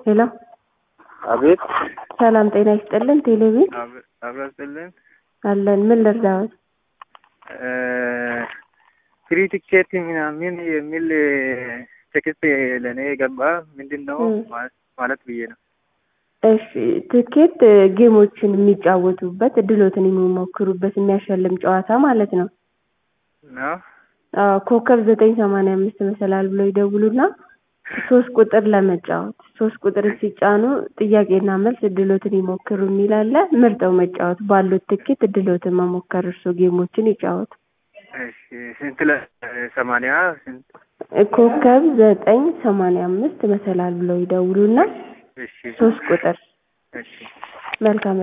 ሄሎ አቤት ሰላም ጤና ይስጥልን። ቴሌቪዥን አብረስልን አለን። ምን ልርዳዎት? ፍሪ ቲኬት ምናምን የሚል ቴክስት ለእኔ የገባ ምንድን ነው ም። ማለት ብዬ ነው። እሺ ትኬት ጌሞችን የሚጫወቱበት እድሎትን የሚሞክሩበት የሚያሸልም ጨዋታ ማለት ነው። ነው አዎ ኮከብ ዘጠኝ ሰማንያ አምስት መሰላል ብለው ይደውሉና ሶስት ቁጥር ለመጫወት ሶስት ቁጥር ሲጫኑ ጥያቄና መልስ እድሎትን ይሞክሩ የሚል አለ። ምርጠው መጫወት ባሉት ትኬት እድሎትን መሞከር እርሶ ጌሞችን ይጫወቱ። እሺ ስንት ለሰማንያ ስንት ኮከብ ዘጠኝ ሰማንያ አምስት መሰላል ብለው ይደውሉና እሺ ሶስት ቁጥር እሺ መልካም